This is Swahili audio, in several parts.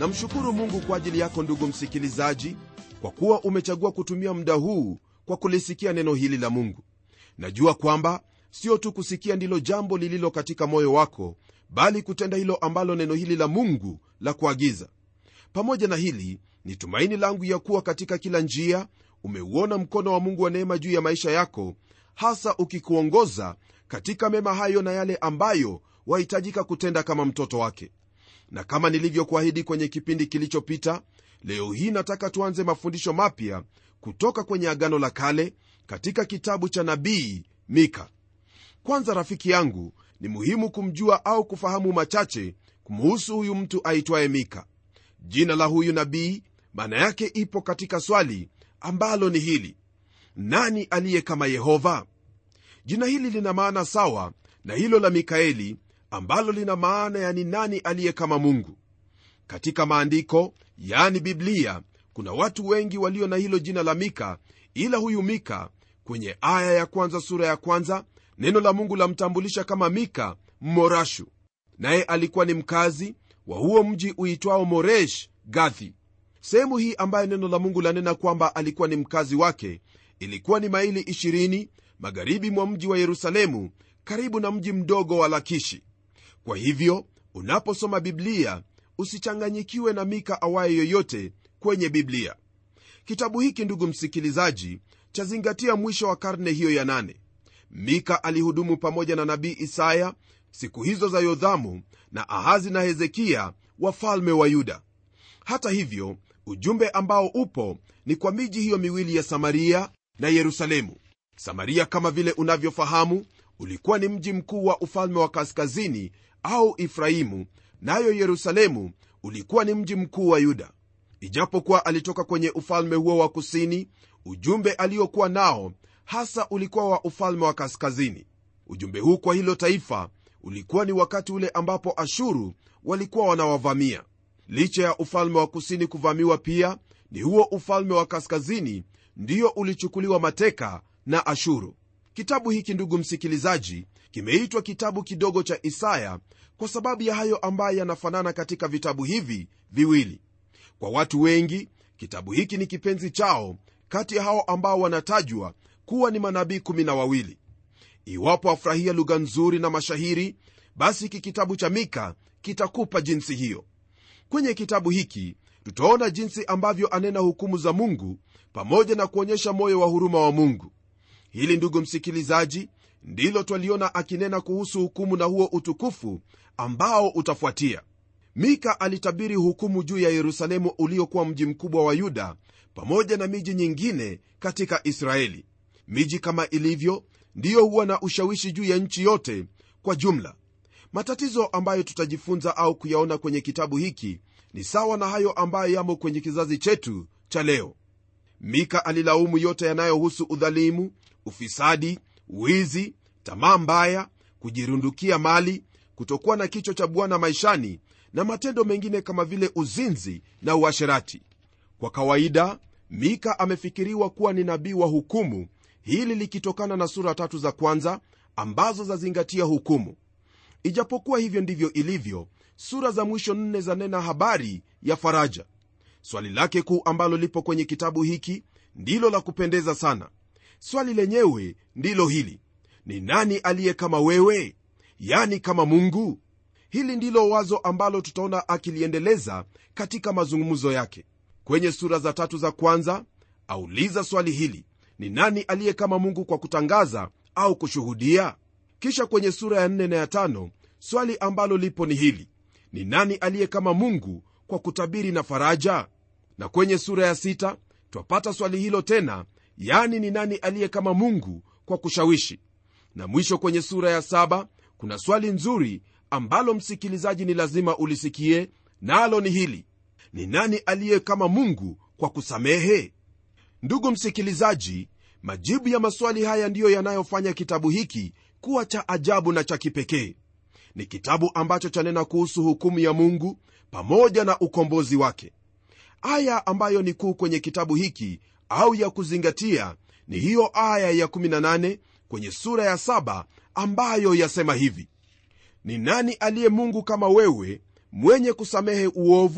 namshukuru mungu kwa ajili yako ndugu msikilizaji kwa kuwa umechagua kutumia muda huu kwa kulisikia neno hili la mungu najua kwamba sio tu kusikia ndilo jambo lililo katika moyo wako bali kutenda hilo ambalo neno hili la mungu la kuagiza pamoja na hili ni tumaini langu ya kuwa katika kila njia umeuona mkono wa mungu wa neema juu ya maisha yako hasa ukikuongoza katika mema hayo na yale ambayo wahitajika kutenda kama mtoto wake na kama nilivyokuahidi kwenye kipindi kilichopita leo hii nataka tuanze mafundisho mapya kutoka kwenye agano la kale katika kitabu cha nabii mika kwanza rafiki yangu ni muhimu kumjua au kufahamu machache kumuhusu huyu mtu aitwaye mika jina la huyu nabii maana yake ipo katika swali ambalo ni hili nani aliye kama yehova jina hili lina maana sawa na hilo la mikaeli ambalo lina maana ya ni nani aliye kama mungu katika maandiko yani biblia kuna watu wengi walio na hilo jina la mika ila huyu mika kwenye aya ya kwanza sura ya kwanza neno la mungu lamtambulisha kama mika mmorashu naye alikuwa ni mkazi wa huo mji uitwao moresh gathi sehemu hii ambayo neno la mungu lanena kwamba alikuwa ni mkazi wake ilikuwa ni maili 20 magharibi mwa mji wa yerusalemu karibu na mji mdogo wa lakishi kwa hivyo unaposoma biblia usichanganyikiwe na mika awaye yoyote kwenye biblia kitabu hiki ndugu msikilizaji chazingatia mwisho wa karne hiyo ya nane mika alihudumu pamoja na nabii isaya siku hizo za yodhamu na ahazi na hezekia wafalme wa yuda hata hivyo ujumbe ambao upo ni kwa miji hiyo miwili ya samaria na yerusalemu samaria kama vile unavyofahamu ulikuwa ni mji mkuu wa ufalme wa kaskazini au ifrahimu nayo yerusalemu ulikuwa ni mji mkuu wa yuda ijapokuwa alitoka kwenye ufalme huo wa kusini ujumbe aliokuwa nao hasa ulikuwa wa ufalme wa kaskazini ujumbe huu kwa hilo taifa ulikuwa ni wakati ule ambapo ashuru walikuwa wanawavamia licha ya ufalme wa kusini kuvamiwa pia ni huo ufalme wa kaskazini ndiyo ulichukuliwa mateka na ashuru kitabu hiki ndugu msikilizaji kimeitwa kitabu kidogo cha isaya kwa sababu ya hayo ambayo yanafanana katika vitabu hivi viwili kwa watu wengi kitabu hiki ni kipenzi chao kati ya hao ambao wanatajwa kuwa ni manabii kumi na wawili iwapo afurahia lugha nzuri na mashahiri basi hiki kitabu cha mika kitakupa jinsi hiyo kwenye kitabu hiki tutaona jinsi ambavyo anena hukumu za mungu pamoja na kuonyesha moyo wa huruma wa mungu hili ndugu msikilizaji ndilo twaliona akinena kuhusu hukumu na huo utukufu ambao utafuatia mika alitabiri hukumu juu ya yerusalemu uliokuwa mji mkubwa wa yuda pamoja na miji nyingine katika israeli miji kama ilivyo ndiyo huwa na ushawishi juu ya nchi yote kwa jumla matatizo ambayo tutajifunza au kuyaona kwenye kitabu hiki ni sawa na hayo ambayo yamo kwenye kizazi chetu cha leo mika alilaumu yote yanayohusu udhalimu ufisadi wizi tamaa mbaya kujirundukia mali kutokuwa na kichwa cha bwana maishani na matendo mengine kama vile uzinzi na uasherati kwa kawaida mika amefikiriwa kuwa ni nabii wa hukumu hili likitokana na sura tatu za kwanza ambazo zazingatia hukumu ijapokuwa hivyo ndivyo ilivyo sura za mwisho nne zanena habari ya faraja swali lake kuu ambalo lipo kwenye kitabu hiki ndilo la kupendeza sana swali lenyewe ndilo hili ni nani aliye kama wewe yani kama mungu hili ndilo wazo ambalo tutaona akiliendeleza katika mazungumzo yake kwenye sura za tatu za kwanza auliza swali hili ni nani aliye kama mungu kwa kutangaza au kushuhudia kisha kwenye sura ya nne na ya tano swali ambalo lipo ni hili ni nani aliye kama mungu kwa kutabiri na faraja na kwenye sura ya sita twapata swali hilo tena yani ni nani aliye kama mungu kwa kushawishi na mwisho kwenye sura ya saba kuna swali nzuri ambalo msikilizaji ni lazima ulisikie nalo na ni hili ni nani aliye kama mungu kwa kusamehe ndugu msikilizaji majibu ya maswali haya ndiyo yanayofanya kitabu hiki kuwa cha ajabu na cha kipekee ni kitabu ambacho chanena kuhusu hukumu ya mungu pamoja na ukombozi wake aya ambayo ni kuu kwenye kitabu hiki au ya kuzingatia ni hiyo aya ya 18 kwenye sura ya 7 ambayo yasema hivi ni nani aliye mungu kama wewe mwenye kusamehe uovu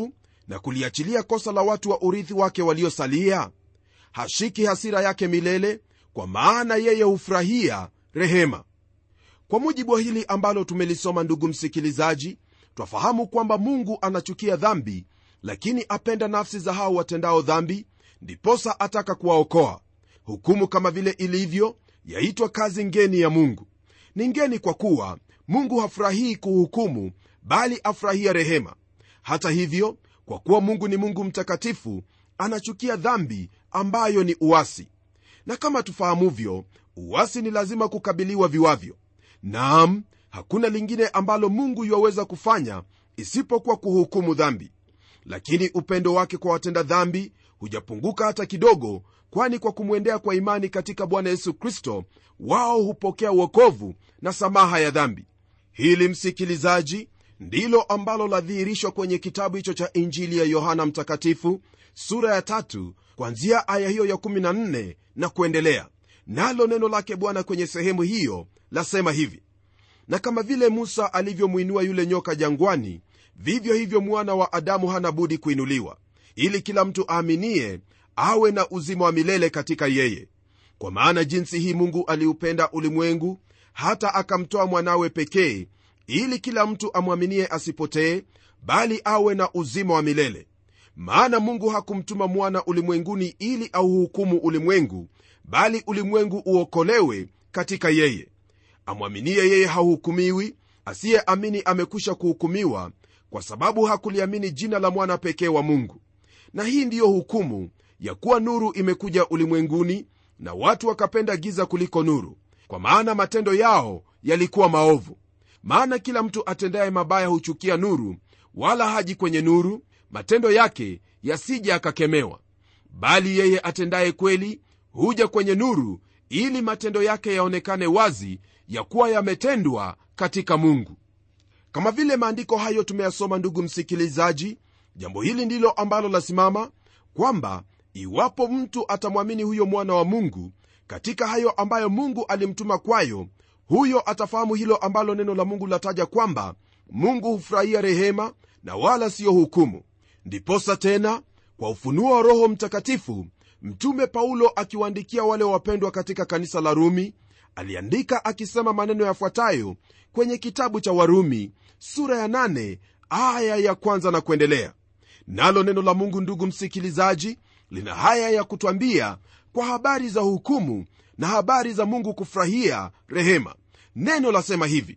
na kuliachilia kosa la watu wa urithi wake waliosalia hashiki hasira yake milele kwa maana yeye hufurahia rehema kwa mujibu wa hili ambalo tumelisoma ndugu msikilizaji twafahamu kwamba mungu anachukia dhambi lakini apenda nafsi za hao watendao dhambi ndiposa ataka kuwaokoa hukumu kama vile ilivyo yaitwa kazi ngeni ya mungu ni ngeni kwa kuwa mungu hafurahii kuhukumu bali afurahia rehema hata hivyo kwa kuwa mungu ni mungu mtakatifu anachukia dhambi ambayo ni uasi na kama tufahamuvyo uasi ni lazima kukabiliwa viwavyo naam hakuna lingine ambalo mungu yuwaweza kufanya isipokuwa kuhukumu dhambi lakini upendo wake kwa watenda dhambi hujapunguka hata kidogo kwani kwa kumwendea kwa imani katika bwana yesu kristo wao hupokea uokovu na samaha ya dhambi hili msikilizaji ndilo ambalo ladhihirishwa kwenye kitabu hicho cha injili ya yohana mtakatifu sura ya tatu kwanzia aya hiyo ya 14 na kuendelea nalo neno lake bwana kwenye sehemu hiyo lasema hivi na kama vile musa alivyomwinua yule nyoka jangwani vivyo hivyo mwana wa adamu hana budi kuinuliwa ili kila mtu aaminie awe na uzima wa milele katika yeye kwa maana jinsi hii mungu aliupenda ulimwengu hata akamtoa mwanawe pekee ili kila mtu amwaminie asipotee bali awe na uzima wa milele maana mungu hakumtuma mwana ulimwenguni ili auhukumu ulimwengu bali ulimwengu uokolewe katika yeye amwaminie yeye hahukumiwi asiyeamini amekwisha kuhukumiwa kwa sababu hakuliamini jina la mwana pekee wa mungu na hii ndiyo hukumu ya kuwa nuru imekuja ulimwenguni na watu wakapenda giza kuliko nuru kwa maana matendo yao yalikuwa maovu maana kila mtu atendaye mabaya huchukia nuru wala haji kwenye nuru matendo yake yasije akakemewa bali yeye atendaye kweli huja kwenye nuru ili matendo yake yaonekane wazi ya kuwa yametendwa katika mungu kama vile maandiko hayo tumeyasoma ndugu msikilizaji jambo hili ndilo ambalo lasimama kwamba iwapo mtu atamwamini huyo mwana wa mungu katika hayo ambayo mungu alimtuma kwayo huyo atafahamu hilo ambalo neno la mungu lataja kwamba mungu hufurahia rehema na wala siyo hukumu ndiposa tena kwa ufunuo wa roho mtakatifu mtume paulo akiwaandikia wale wapendwa katika kanisa la rumi aliandika akisema maneno yafuatayo kwenye kitabu cha warumi sura ya 8 aya ya kwanza na kuendelea nalo neno la mungu ndugu msikilizaji lina haya ya kutwambia kwa habari za hukumu na habari za mungu kufurahia rehema neno lasema hivi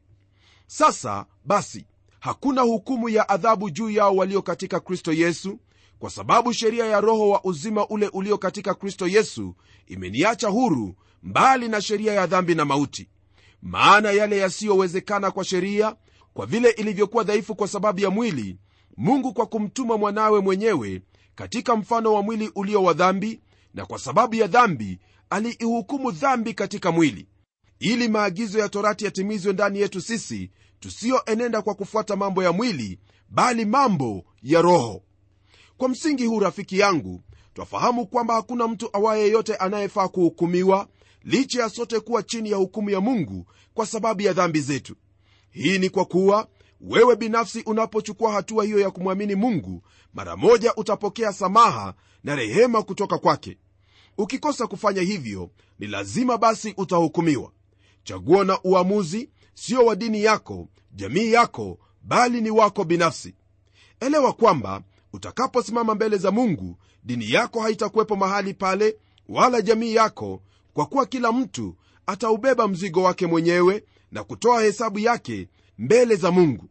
sasa basi hakuna hukumu ya adhabu juu yao walio katika kristo yesu kwa sababu sheria ya roho wa uzima ule ulio katika kristo yesu imeniacha huru mbali na sheria ya dhambi na mauti maana yale yasiyowezekana kwa sheria kwa vile ilivyokuwa dhaifu kwa sababu ya mwili mungu kwa kumtuma mwanawe mwenyewe katika mfano wa mwili ulio wa dhambi na kwa sababu ya dhambi aliihukumu dhambi katika mwili ili maagizo ya torati yatimizwe ndani yetu sisi tusiyoenenda kwa kufuata mambo ya mwili bali mambo ya roho kwa msingi huu rafiki yangu twafahamu kwamba hakuna mtu awaye yeyote anayefaa kuhukumiwa licha ya sote kuwa chini ya hukumu ya mungu kwa sababu ya dhambi zetu hii ni kwa kuwa wewe binafsi unapochukua hatua hiyo ya kumwamini mungu mara moja utapokea samaha na rehema kutoka kwake ukikosa kufanya hivyo ni lazima basi utahukumiwa chaguo na uamuzi sio wa dini yako jamii yako bali ni wako binafsi elewa kwamba utakaposimama mbele za mungu dini yako haitakuwepo mahali pale wala jamii yako kwa kuwa kila mtu ataubeba mzigo wake mwenyewe na kutoa hesabu yake mbele za mungu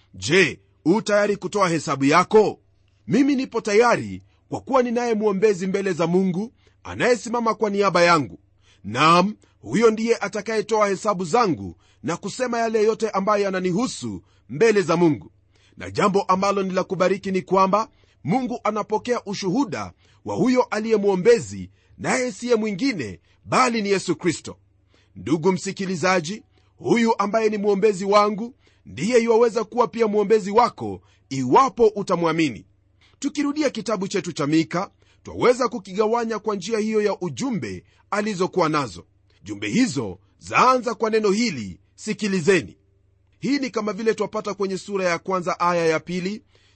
je u tayari kutoa hesabu yako mimi nipo tayari kwa kuwa ninaye mwombezi mbele za mungu anayesimama kwa niaba yangu nam huyo ndiye atakayetoa hesabu zangu na kusema yale yote ambayo yananihusu mbele za mungu na jambo ambalo ni la kubariki ni kwamba mungu anapokea ushuhuda wa huyo aliye mwombezi naye siye mwingine bali ni yesu kristo ndugu msikilizaji huyu ambaye ni mwombezi wangu ndiye iwaweza kuwa pia mwombezi wako iwapo utamwamini tukirudia kitabu chetu cha mika twaweza kukigawanya kwa njia hiyo ya ujumbe alizokuwa nazo jumbe hizo zaanza kwa neno hili sikilizeni hii ni kama vile twapata kwenye sura ya kwanza aya ya pili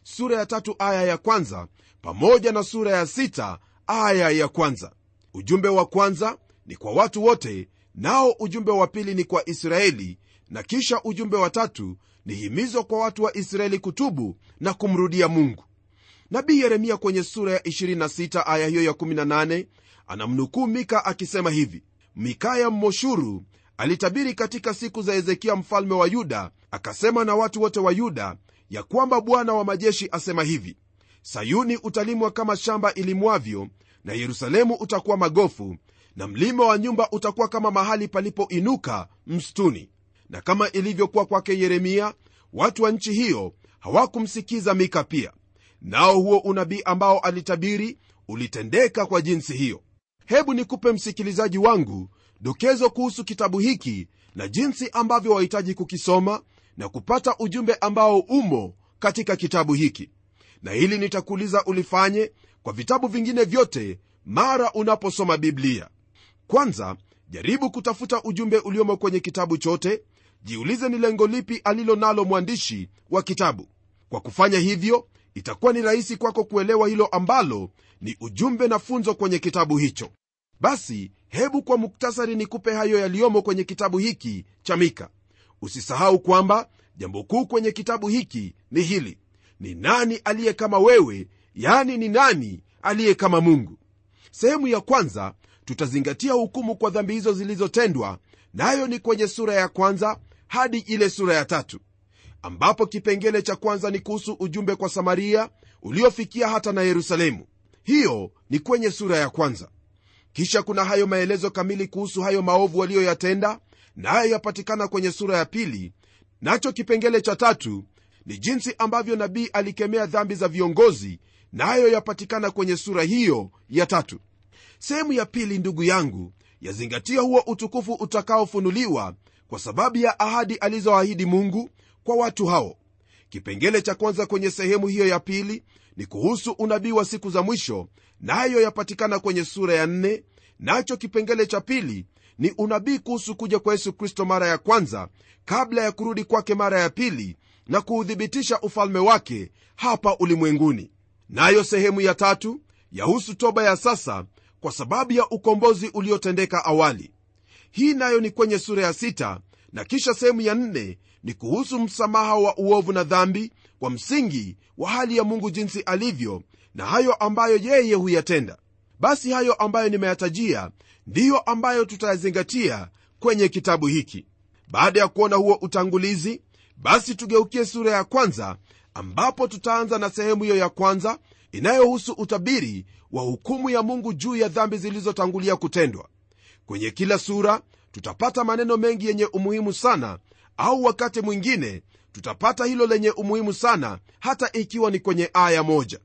sura ya tatu aya ya kwanza pamoja na sura ya sita aya ya kwanza ujumbe wa kwanza ni kwa watu wote nao ujumbe wa pili ni kwa israeli na kisha ujumbe wa tatu ni himizo kwa watu wa israeli kutubu na kumrudia mungu nabii yeremia kwenye sura ya 26 aya hiyo ya 18 anamnukuu mika akisema hivi mikaya mmoshuru alitabiri katika siku za hezekia mfalme wa yuda akasema na watu wote wa yuda ya kwamba bwana wa majeshi asema hivi sayuni utalimwa kama shamba ilimwavyo na yerusalemu utakuwa magofu na mlima wa nyumba utakuwa kama mahali palipoinuka mstuni na kama ilivyokuwa kwake yeremia watu wa nchi hiyo hawakumsikiza mika pia nao huo unabii ambao alitabiri ulitendeka kwa jinsi hiyo hebu nikupe msikilizaji wangu dokezo kuhusu kitabu hiki na jinsi ambavyo wahitaji kukisoma na kupata ujumbe ambao umo katika kitabu hiki na hili nitakuuliza ulifanye kwa vitabu vingine vyote mara unaposoma biblia kwanza jaribu kutafuta ujumbe uliomo kwenye kitabu chote jiulize ni lengo lipi alilo nalo mwandishi wa kitabu kwa kufanya hivyo itakuwa ni rahisi kwako kuelewa hilo ambalo ni ujumbe na funzo kwenye kitabu hicho basi hebu kwa muktasari nikupe hayo yaliyomo kwenye kitabu hiki cha mika usisahau kwamba jambo kuu kwenye kitabu hiki ni hili ni nani aliye kama wewe yani ni nani aliye kama mungu sehemu ya kwanza tutazingatia hukumu kwa dhambi hizo zilizotendwa nayo na ni kwenye sura ya kwanza hadi ile sura ya tatu ambapo kipengele cha kwanza ni kuhusu ujumbe kwa samaria uliofikia hata na yerusalemu hiyo ni kwenye sura ya kwanza kisha kuna hayo maelezo kamili kuhusu hayo maovu waliyoyatenda nayo na yapatikana kwenye sura ya pili nacho kipengele cha tatu ni jinsi ambavyo nabii alikemea dhambi za viongozi nayo na yapatikana kwenye sura hiyo ya tatu sehemu ya pili ndugu yangu yazingatia huo utukufu utakaofunuliwa kwa sababu ya ahadi alizoahidi mungu kwa watu hao kipengele cha kwanza kwenye sehemu hiyo ya pili ni kuhusu unabii wa siku za mwisho nayo na yapatikana kwenye sura ya nne nacho kipengele cha pili ni unabii kuhusu kuja kwa yesu kristo mara ya kwanza kabla ya kurudi kwake mara ya pili na kuuthibitisha ufalme wake hapa ulimwenguni nayo sehemu ya tatu yahusu toba ya sasa kwa sababu ya ukombozi uliotendeka awali hii nayo ni kwenye sura ya sita na kisha sehemu ya nne ni kuhusu msamaha wa uovu na dhambi kwa msingi wa hali ya mungu jinsi alivyo na hayo ambayo yeye huyatenda basi hayo ambayo nimeyatajia ndiyo ambayo tutayazingatia kwenye kitabu hiki baada ya kuona huo utangulizi basi tugeukie sura ya kwanza ambapo tutaanza na sehemu hiyo ya kwanza inayohusu utabiri wa hukumu ya mungu juu ya dhambi zilizotangulia kutendwa kwenye kila sura tutapata maneno mengi yenye umuhimu sana au wakati mwingine tutapata hilo lenye umuhimu sana hata ikiwa ni kwenye aya moja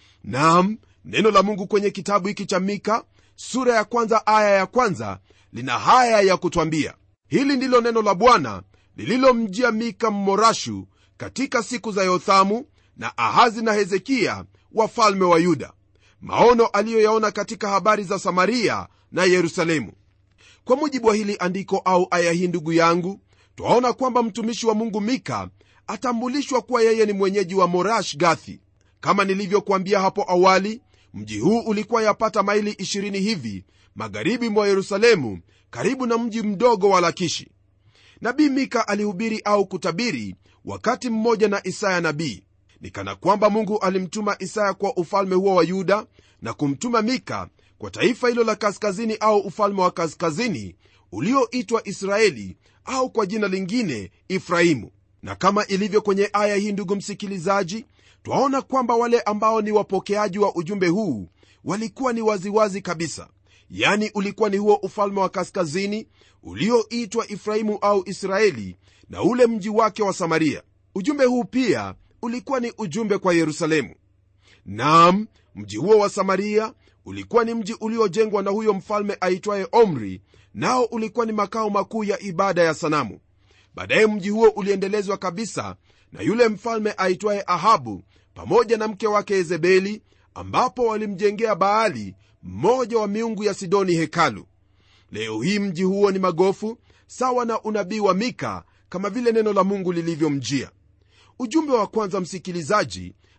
nam neno la mungu kwenye kitabu hiki cha mika sura ya kwanza aya ya kwanza lina haya ya kutwambia hili ndilo neno la bwana lililomjia mika mmorashu katika siku za yothamu na ahazi na hezekiya wafalme wa yuda maono aliyoyaona katika habari za samaria na yerusalemu kwa mujibu wa hili andiko au aya hii ndugu yangu twaona kwamba mtumishi wa mungu mika atambulishwa kuwa yeye ni mwenyeji wa morash gathi kama nilivyokuambia hapo awali mji huu ulikuwa yapata maili 20 hivi magharibi mwa yerusalemu karibu na mji mdogo wa lakishi nabii mika alihubiri au kutabiri wakati mmoja na isaya nabii ni kana kwamba mungu alimtuma isaya kwa ufalme huo wa yuda na kumtuma mika kwa taifa hilo la kaskazini au ufalme wa kaskazini ulioitwa israeli au kwa jina lingine ifrahimu na kama ilivyo kwenye aya hii ndugu msikilizaji twaona kwamba wale ambao ni wapokeaji wa ujumbe huu walikuwa ni waziwazi kabisa yani ulikuwa ni huo ufalme wa kaskazini ulioitwa ifrahimu au israeli na ule mji wake wa samaria ujumbe huu pia ulikuwa ni ujumbe kwa yerusalemu nam mji huo wa samaria ulikuwa ni mji uliojengwa na huyo mfalme aitwaye omri nao ulikuwa ni makao makuu ya ibada ya sanamu baadaye mji huo uliendelezwa kabisa na yule mfalme aitwaye ahabu pamoja na mke wake yezebeli ambapo walimjengea baali mmoja wa miungu ya sidoni hekalu leo hii mji huo ni magofu sawa na unabii wa mika kama vile neno la mungu lilivyomjia ujumbe wa kwanza msikilizaji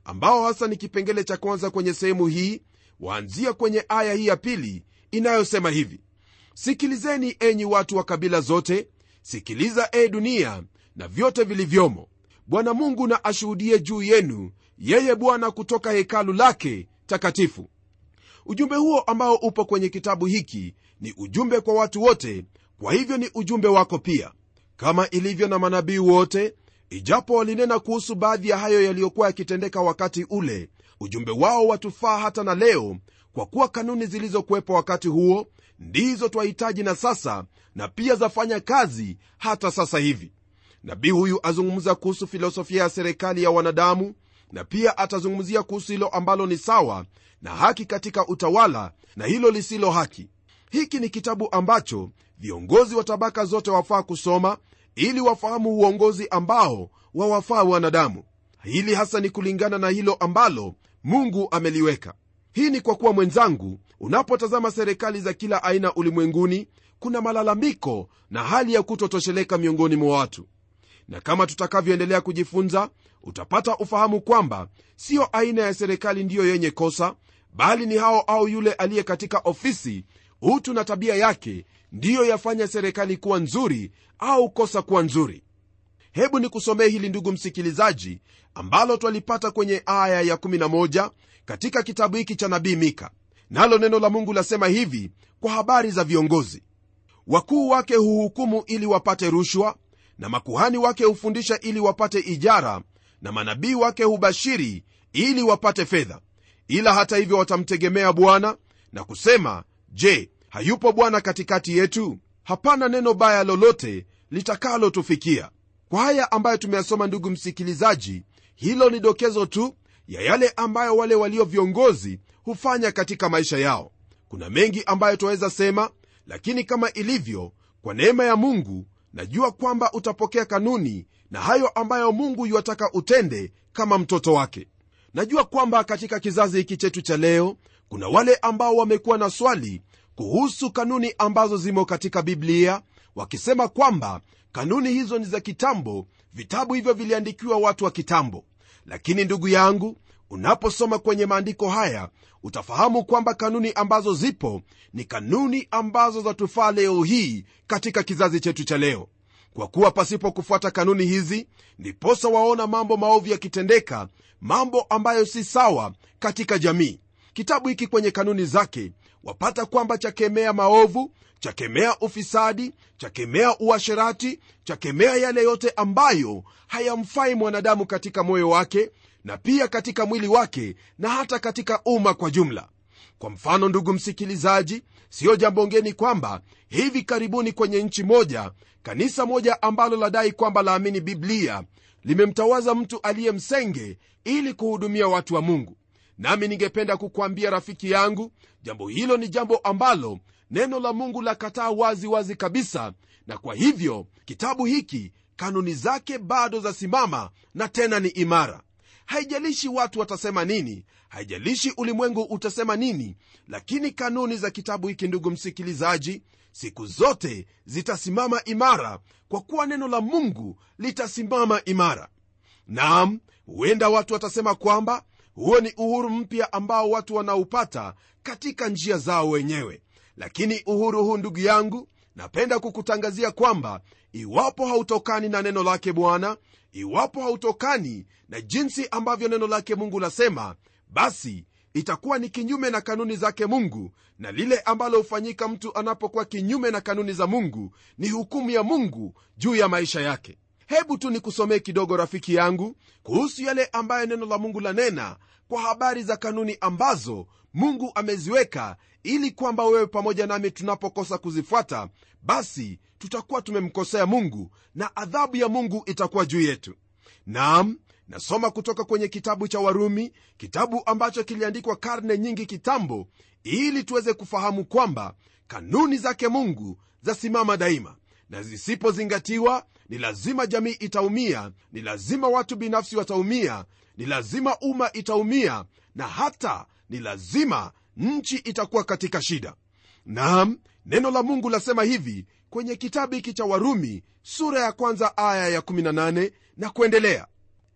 ambao hasa ni kipengele cha kwanza kwenye sehemu hii waanzia kwenye aya hii ya pili inayosema hivi sikilizeni enyi watu wa kabila zote sikiliza e dunia na vyote vilivyomo bwana mungu na ashuhudie juu yenu yeye bwana kutoka hekalu lake takatifu ujumbe huo ambao upo kwenye kitabu hiki ni ujumbe kwa watu wote kwa hivyo ni ujumbe wako pia kama ilivyo na manabii wote ijapo walinena kuhusu baadhi ya hayo yaliyokuwa yakitendeka wakati ule ujumbe wao watufaa hata na leo kwa kuwa kanuni zilizokuwepo wakati huo ndizo twahitaji na sasa na pia zafanya kazi hata sasa hivi nabii huyu azungumza kuhusu filosofia ya serikali ya wanadamu na pia atazungumzia kuhusu hilo ambalo ni sawa na haki katika utawala na hilo lisilo haki hiki ni kitabu ambacho viongozi wa tabaka zote wafaa kusoma ili wafahamu uongozi ambao wawafaa wanadamu hili hasa ni kulingana na hilo ambalo mungu ameliweka hii ni kwa kuwa mwenzangu unapotazama serikali za kila aina ulimwenguni kuna malalamiko na hali ya kutotosheleka miongoni mwa watu na kama tutakavyoendelea kujifunza utapata ufahamu kwamba siyo aina ya serikali ndiyo yenye kosa bali ni hao au yule aliye katika ofisi utu na tabia yake ndiyo yafanya serikali kuwa nzuri au kosa kuwa nzuri hebu ni kusomee hili ndugu msikilizaji ambalo twalipata kwenye aya ya11 katika kitabu hiki cha nabii mika nalo neno la mungu lasema hivi kwa habari za viongozi wakuu wake huhukumu ili wapate rushwa na makuhani wake hufundisha ili wapate ijara na manabii wake hubashiri ili wapate fedha ila hata hivyo watamtegemea bwana na kusema je hayupo bwana katikati yetu hapana neno baya lolote litakalotufikia kwa haya ambayo tumeyasoma ndugu msikilizaji hilo ni dokezo tu ya yale ambayo wale walio viongozi hufanya katika maisha yao kuna mengi ambayo twaweza sema lakini kama ilivyo kwa neema ya mungu najua kwamba utapokea kanuni na hayo ambayo mungu yuwataka utende kama mtoto wake najua kwamba katika kizazi hiki chetu cha leo kuna wale ambao wamekuwa na swali kuhusu kanuni ambazo zimo katika biblia wakisema kwamba kanuni hizo ni za kitambo vitabu hivyo viliandikiwa watu wa kitambo lakini ndugu yangu unaposoma kwenye maandiko haya utafahamu kwamba kanuni ambazo zipo ni kanuni ambazo zatufaa leo hii katika kizazi chetu cha leo kwa kuwa pasipo kufuata kanuni hizi ndiposa waona mambo maovu yakitendeka mambo ambayo si sawa katika jamii kitabu hiki kwenye kanuni zake wapata kwamba chakemea maovu chakemea ufisadi chakemea uasherati chakemea yale yote ambayo hayamfai mwanadamu katika moyo wake na pia katika mwili wake na hata katika umma kwa jumla kwa mfano ndugu msikilizaji siyo jambo ngeni kwamba hivi karibuni kwenye nchi moja kanisa moja ambalo ladai kwamba laamini biblia limemtawaza mtu aliye msenge ili kuhudumia watu wa mungu nami ningependa kukwambia rafiki yangu jambo hilo ni jambo ambalo neno la mungu lakataa wazi wazi kabisa na kwa hivyo kitabu hiki kanuni zake bado zasimama na tena ni imara haijalishi watu watasema nini haijalishi ulimwengu utasema nini lakini kanuni za kitabu hiki ndugu msikilizaji siku zote zitasimama imara kwa kuwa neno la mungu litasimama imara naam huenda watu watasema kwamba huo ni uhuru mpya ambao watu wanaupata katika njia zao wenyewe lakini uhuru huu ndugu yangu napenda kukutangazia kwamba iwapo hautokani na neno lake bwana iwapo hautokani na jinsi ambavyo neno lake mungu lasema basi itakuwa ni kinyume na kanuni zake mungu na lile ambalo hufanyika mtu anapokuwa kinyume na kanuni za mungu ni hukumu ya mungu juu ya maisha yake hebu tu nikusomee kidogo rafiki yangu kuhusu yale ambayo neno la mungu lanena kwa habari za kanuni ambazo mungu ameziweka ili kwamba wewe pamoja nami tunapokosa kuzifuata basi tutakuwa tumemkosea mungu na adhabu ya mungu itakuwa juu yetu naam nasoma kutoka kwenye kitabu cha warumi kitabu ambacho kiliandikwa karne nyingi kitambo ili tuweze kufahamu kwamba kanuni zake mungu zasimama daima na zisipozingatiwa ni lazima jamii itaumia ni lazima watu binafsi wataumia ni lazima umma itaumia na hata ni lazima nchi itakuwa katika shida naam neno la mungu lasema hivi kwenye kitabu hiki cha warumi sura ya kwanza aya ya 18 na kuendelea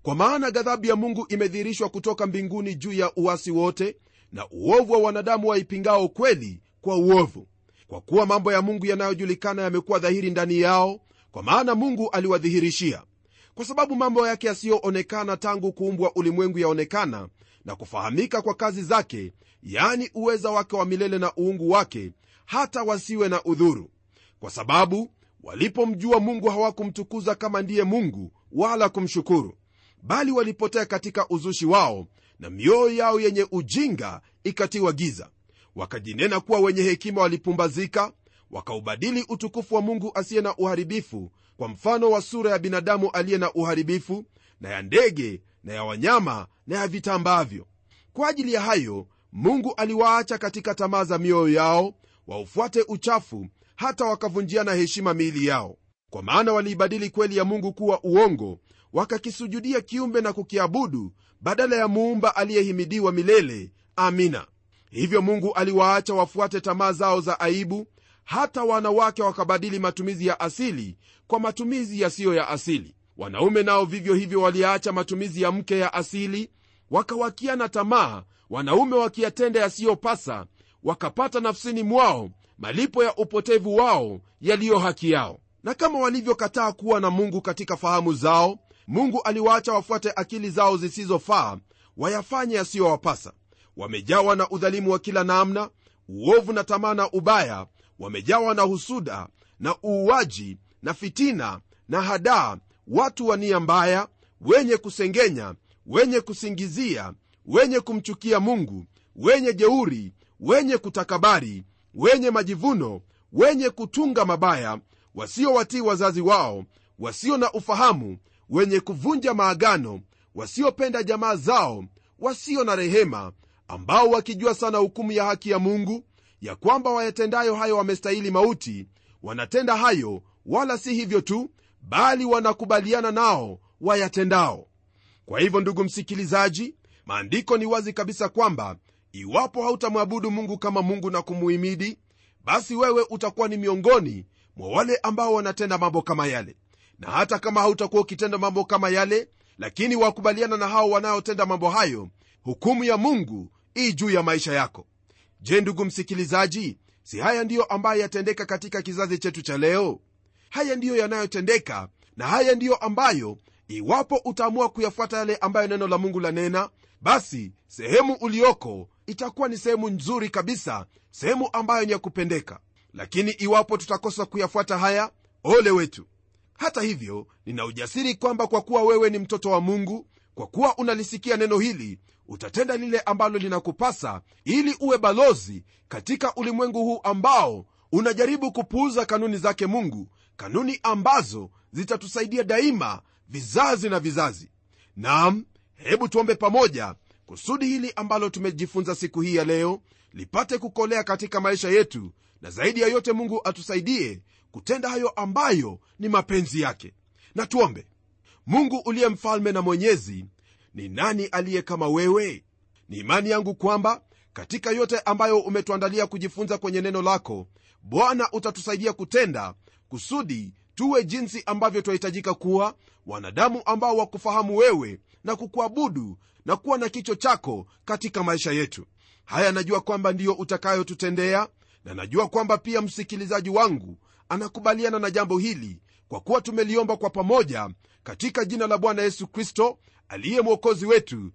kwa maana ghadhabu ya mungu imedhihirishwa kutoka mbinguni juu ya uasi wote na uovu wa wanadamu waipingao kweli kwa uovu kwa kuwa mambo ya mungu yanayojulikana yamekuwa dhahiri ndani yao kwa maana mungu aliwadhihirishia kwa sababu mambo yake yasiyoonekana tangu kuumbwa ulimwengu yaonekana na kufahamika kwa kazi zake yaani uweza wake wa milele na uungu wake hata wasiwe na udhuru kwa sababu walipomjua mungu hawakumtukuza kama ndiye mungu wala kumshukuru bali walipotea katika uzushi wao na mioyo yao yenye ujinga ikatiwa giza wakajinena kuwa wenye hekima walipumbazika wakaubadili utukufu wa mungu asiye na uharibifu kwa mfano wa sura ya binadamu aliye na uharibifu na ya ndege na ya wanyama na ya vitambavyo kwa ajili ya hayo mungu aliwaacha katika tamaa za mioyo yao waufuate uchafu hata wakavunjiana heshima miili yao kwa maana waliibadili kweli ya mungu kuwa uongo wakakisujudia kiumbe na kukiabudu badala ya muumba aliyehimidiwa milele amina hivyo mungu aliwaacha wafuate tamaa zao za aibu hata wanawake wakabadili matumizi ya asili kwa matumizi yasiyo ya asili wanaume nao vivyo hivyo waliacha matumizi ya mke ya asili wakawakiana tamaa wanaume wakiyatenda yasiyopasa wakapata nafsini mwao malipo ya upotevu wao yaliyo haki yao na kama walivyokataa kuwa na mungu katika fahamu zao mungu aliwaacha wafuate akili zao zisizofaa wayafanye yasiyowapasa wamejawa na udhalimu wa kila namna uovu na tamaa na ubaya wamejawa na husuda na uuaji na fitina na hadaa watu wa nia mbaya wenye kusengenya wenye kusingizia wenye kumchukia mungu wenye jeuri wenye kutakabari wenye majivuno wenye kutunga mabaya wasiowatii wazazi wao wasio na ufahamu wenye kuvunja maagano wasiopenda jamaa zao wasio na rehema ambao wakijua sana hukumu ya haki ya mungu ya kwamba wayatendayo hayo wamestahili mauti wanatenda hayo wala si hivyo tu bali wanakubaliana nao wayatendao kwa hivyo ndugu msikilizaji maandiko ni wazi kabisa kwamba iwapo hautamwabudu mungu kama mungu na kumuhimidi basi wewe utakuwa ni miongoni mwa wale ambao wanatenda mambo kama yale na hata kama hautakuwa ukitenda mambo kama yale lakini wakubaliana na hao wanaotenda mambo hayo hukumu ya mungu ii juu ya maisha yako je ndugu msikilizaji si haya ndiyo ambayo yatendeka katika kizazi chetu cha leo haya ndiyo yanayotendeka na haya ndiyo ambayo iwapo utaamua kuyafuata yale ambayo neno la mungu lanena basi sehemu ulioko itakuwa ni sehemu nzuri kabisa sehemu ambayo ni ya kupendeka lakini iwapo tutakosa kuyafuata haya ole wetu hata hivyo nina ujasiri kwamba kwa kuwa wewe ni mtoto wa mungu kwa kuwa unalisikia neno hili utatenda lile ambalo linakupasa ili uwe balozi katika ulimwengu huu ambao unajaribu kupuuza kanuni zake mungu kanuni ambazo zitatusaidia daima vizazi na vizazi nam hebu tuombe pamoja kusudi hili ambalo tumejifunza siku hii ya leo lipate kukolea katika maisha yetu na zaidi ya yote mungu atusaidie kutenda hayo ambayo ni mapenzi yake na tuombe mungu uliye mfalme na mwenyezi ni nani aliye kama wewe ni imani yangu kwamba katika yote ambayo umetuandalia kujifunza kwenye neno lako bwana utatusaidia kutenda kusudi tuwe jinsi ambavyo twahitajika kuwa wanadamu ambao wakufahamu wewe na kukuabudu na kuwa na kicho chako katika maisha yetu haya najua kwamba ndiyo utakayotutendea na najua kwamba pia msikilizaji wangu anakubaliana na jambo hili kwa kuwa tumeliomba kwa pamoja katika jina la bwana yesu kristo aliye mwokozi wetu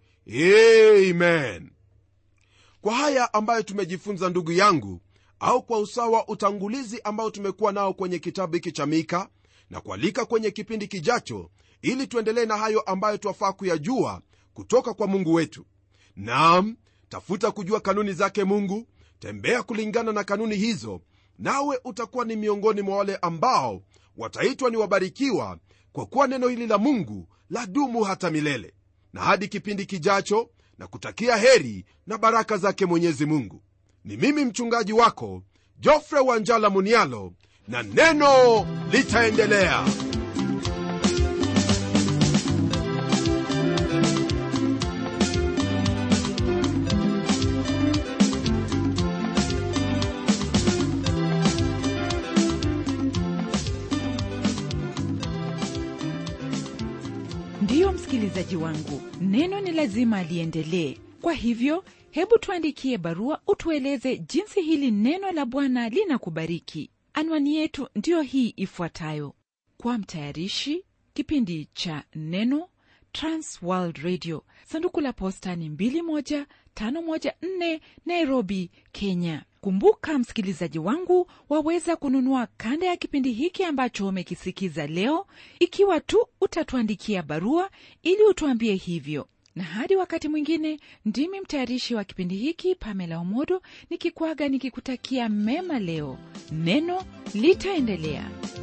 amen kwa haya ambayo tumejifunza ndugu yangu au kwa usawa utangulizi ambao tumekuwa nao kwenye kitabu hiki cha mika na kualika kwenye kipindi kijacho ili tuendelee na hayo ambayo twafaa kuyajua kutoka kwa mungu wetu nam tafuta kujua kanuni zake mungu tembea kulingana na kanuni hizo nawe utakuwa ni miongoni mwa wale ambao wataitwa ni wabarikiwa kwa kuwa neno hili la mungu la dumu hata milele na hadi kipindi kijacho na kutakia heri na baraka zake mwenyezi mungu ni mimi mchungaji wako jofre wanjala munialo na neno litaendelea ndiyo mpendwa msikilizaji wangu neno ni lazima liendelee kwa hivyo hebu tuandikie barua utueleze jinsi hili neno la bwana linakubariki anwani yetu ndiyo hii ifuatayo kwa mtayarishi kipindi cha neno transworld radio sanduku la posta ni 21514 nairobi kenya kumbuka msikilizaji wangu waweza kununua kanda ya kipindi hiki ambacho umekisikiza leo ikiwa tu utatuandikia barua ili utuambie hivyo na hadi wakati mwingine ndimi mtayarishi wa kipindi hiki pamela omodo nikikwaga nikikutakia mema leo neno litaendelea